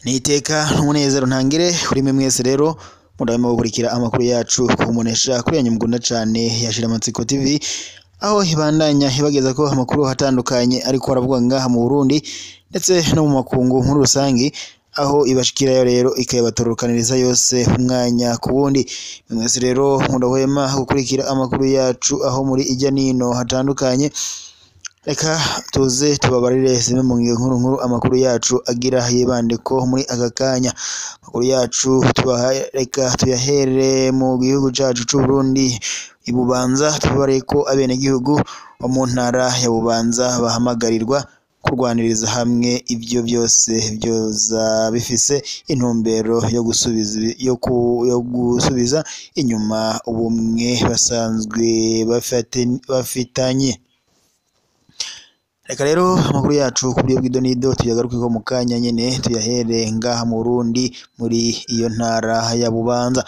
Niteka n'umunezero ntangire kuri mwe mwese rero murabima gukurikira amakuru yacu kumunesha kuri yanyu mukunda cane ya Shiramatsiko TV aho ibandanya ibageza ko amakuru atandukanye ariko aravugwa ngaha mu Burundi ndetse no mu makungu muri rusangi aho ibashikirayo rero ikayabatorokaniriza yose umwanya ku wundi mwe mwese rero mudahwema gukurikira amakuru yacu aho muri ijya nino hatandukanye reka tuze tubabarire zimwe mu ngingo nkuru nkuru amakuru yacu agira yibande ko muri aka kanya amakuru yacu tubaha reka tuyahere mu gihugu cacu c'u Burundi i Bubanza tubabarire ko abenegihugu bo mu ntara ya Bubanza bahamagarirwa kurwaniriza hamwe ivyo byose vyoza bifise intumbero yo gusubiza yo, ku, yo gusubiza inyuma ubumwe basanzwe bafate, bafitanye reka rero amakuru yacu ku buryo bw'idonido tuyagarukeko mu kanya nyene tuyahere ngaha mu Burundi muri iyo ntara ya Bubanza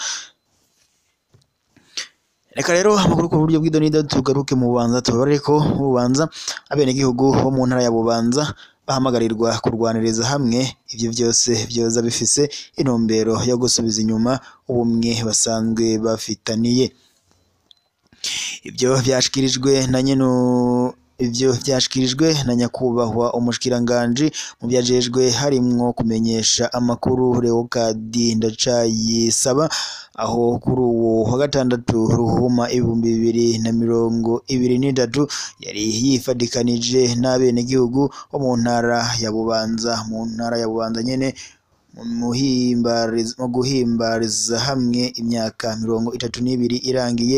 reka rero amakuru ku buryo bw'idonido tugaruke mu Bubanza tubarire ko mu Bubanza abenegihugu bo mu ntara ya Bubanza bahamagarirwa kurwaniriza hamwe ivyo vyose vyoza bifise intumbero yo gusubiza inyuma ubumwe basanzwe bafitaniye ivyo vyashikirijwe na nyene ivyo vyashikirijwe na nyakubahwa umushikiranganji mu vyajejwe harimwo kumenyesha amakuru Leokadi Ndacayisaba aho kuri uwo wa gatandatu ruhuma ibihumbi bibiri na mirongo ibiri n'itatu yari yifadikanije n'abenegihugu bo mu ntara ya Bubanza mu ntara ya Bubanza nyene mu guhimbariza hamwe imyaka mirongo itatu n'ibiri irangiye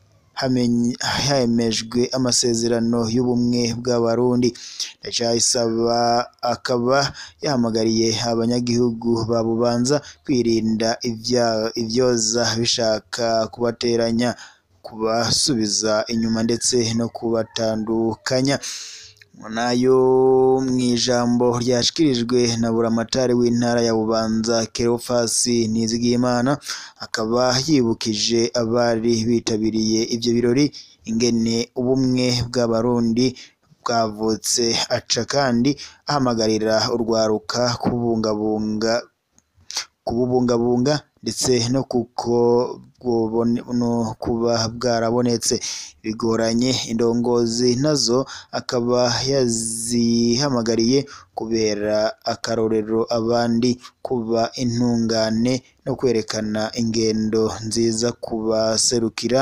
hemejwe amasezerano y'ubumwe bw'abarundi Ndacayisaba akaba yahamagariye abanyagihugu ba Bubanza kwirinda ivyoza bishaka kubateranya kubasubiza inyuma ndetse no kubatandukanya nayo mw'ijambo ryashikirijwe na buramatari w'intara ya Bubanza Kerofasi Nizigiyimana akaba yibukije abari bitabiriye ivyo birori ingene ubumwe bw'abarundi bwavutse aca kandi ahamagarira urwaruka kubungabunga kububungabunga ndetse no kuko no kuba bwarabonetse bigoranye indongozi nazo akaba yazihamagariye kubera akarorero abandi kuba intungane no kwerekana ingendo nziza kubaserukira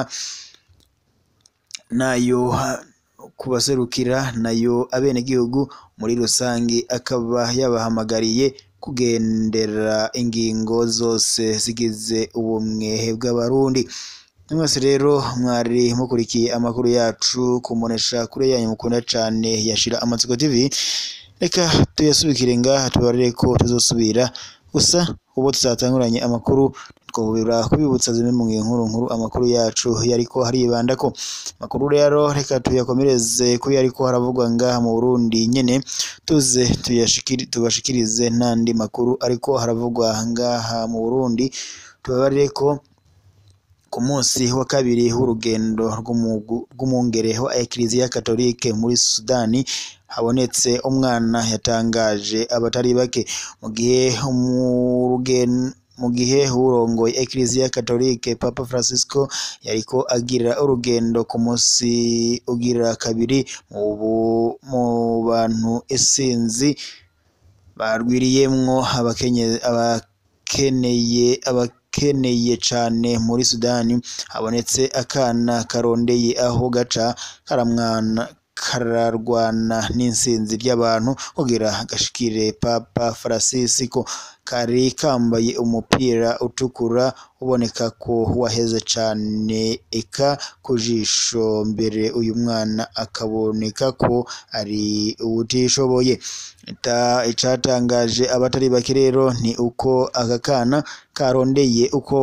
nayo kubaserukira nayo abenegihugu muri rusangi akaba yabahamagariye kugendera ingingo zose zigize ubumwe bw'abarundi mwese rero mwari mukurikiye amakuru yacu kumunesha kure yanyu mukunda cane yashira amatsiko TV reka tuyasubikire ngaha tubarire ko tuzosubira gusa ubu tuzatanguranye amakuru twahurira kubibutsa zimwe mu nkuru nkuru amakuru yacu yariko haribandako amakuru rero reka tuyakomereze kuri yariko haravugwa ngaha mu Burundi nyene tuze tuyashikiri tubashikirize n'andi makuru ariko haravugwa ngaha mu Burundi tubabarire ko ku munsi wa kabiri w'urugendo rw'umwungere wa Eklezia Katolike muri Sudani habonetse umwana yatangaje abatari bake mu gihe umurugendo mu gihe urongoye Eklezia Katolike Papa Francisco yariko agira urugendo ku munsi ugira kabiri mu bantu isinzi barwiriyemwo abakeneye abakeneye cane muri Sudani habonetse akana karondeye aho gaca karamwana kararwana n'insinzi ry'abantu kugira gashikire Papa Francisco kari kambaye umupira utukura uboneka ko waheze cane eka ku jisho mbere uyu mwana akaboneka ko ari uwutishoboye icatangaje abatari bake rero ni uko aka kana karondeye uko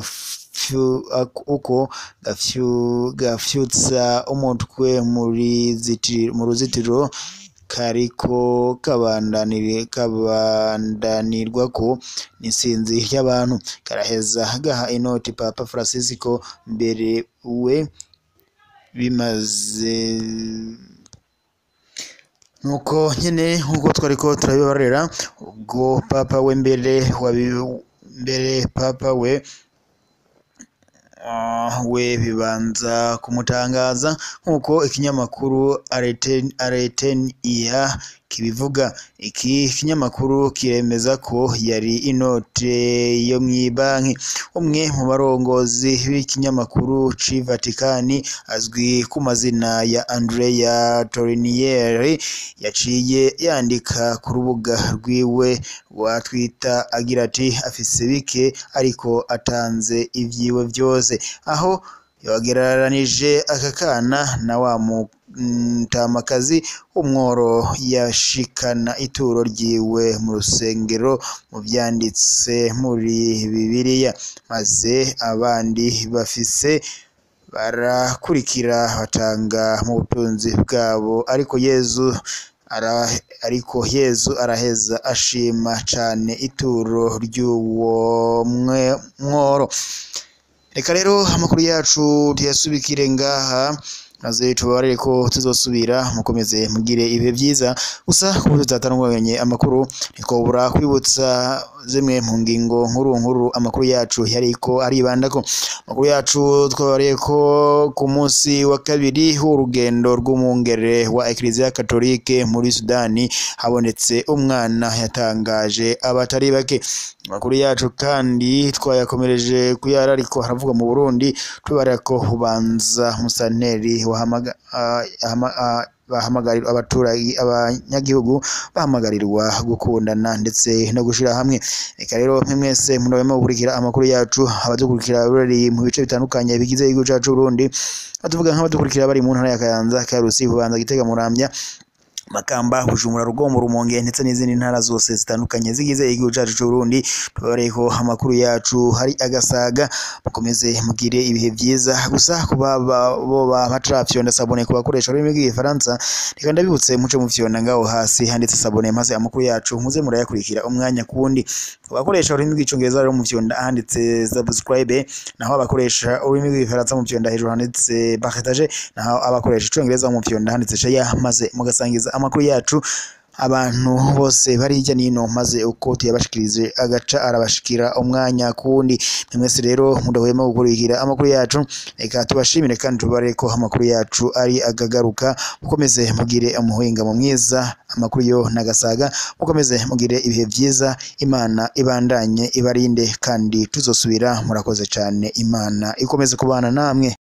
uko gafyutsa umutwe mu ruzitiro kariko kabandanirwako n'isinzi ry'abantu karaheza gaha inoti Papa Francisco mbere we bimaze nuko nyene nk'uko twariko turabibarera ubwo papa we mbere wabi mbere papa we Ah, we bibanza kumutangaza nk'uko ikinyamakuru Areten Areten iya kibivuga iki kinyamakuru kiremeza ko yari inote yo mw'ibanki umwe mu barongozi b'ikinyamakuru c'i Vatikani azwi ku mazina ya Andrea Torinieri yaciye yandika ku rubuga rwiwe rwa Twitter agira ati afise bike ariko atanze ivyiwe vyose aho yagereranije aka kana na wa mutamakazi w'umworo yashikana ituro ryiwe mu rusengero mu vyanditse muri Bibiliya maze abandi bafise barakurikira batanga mu butunzi bwabo ariko Yezu ara ariko Yezu araheza ashima cane ituro ry'uwo mwe- mworo reka rero amakuru yacu tuyasubikire ngaha maze tubabarire ko tuzosubira mukomeze mugire ibihe vyiza gusa kuba tutatangwanye amakuru ntitwobura kwibutsa zimwe mu ngingo nkuru nkuru amakuru yacu yariko aribandako amakuru yacu twabariye ko ku munsi wa kabiri w'urugendo rw'umwungere wa Eklezia Katolike muri Sudani habonetse umwana yatangaje abatari bake amakuru yacu kandi twayakomereje kuyara ariko haravuga mu Burundi tubarira ko ubanza musanteri wahamaga ah, ahama- ah, bahamagarirwa abaturage abanyagihugu bahamagarirwa gukundana ndetse no gushira hamwe reka rero mwe mwese murabemo gukurikira amakuru yacu abadukurikira bari mu bice bitandukanye bigize igihugu cacu Burundi batuvuga nk'abadukurikira bari mu ntara ya Kayanza Karusi Bubanza Gitega Muramvya Makamba Bujumbura Rugombo Rumonge ndetse n'izindi ntara zose zitandukanye zigize igihugu cacu c'u Burundi tubabareho amakuru yacu hari agasaga mukomeze mugire ibihe vyiza gusa kuba ba- boba batarafyonda sabone ku bakoresha ururimi rw'igifaransa reka ndabibutse muce mufyonda ngaho hasi handitse sabone maze amakuru yacu muze murayakurikira umwanya kuwundi ku bakoresha ururimi rw'icongereza rero mufyonda ahanditse subscribe naho abakoresha ururimi rw'igifaransa mufyonda hejuru handitse partage naho abakoresha icongereza mufyonda handitse share maze mugasangiza amakuru yacu abantu bose bari hirya n'ino maze uko tuyabashikirije agaca arabashikira umwanya kuwundi mwese rero mudahwema gukurikira amakuru yacu reka tubashimire kandi tubare ko amakuru yacu ari agagaruka mukomeze mugire umuhingamo mwiza amakuru yo nagasaga mukomeze mugire ibihe vyiza imana ibandanye ibarinde kandi tuzosubira murakoze cane imana ikomeze kubana namwe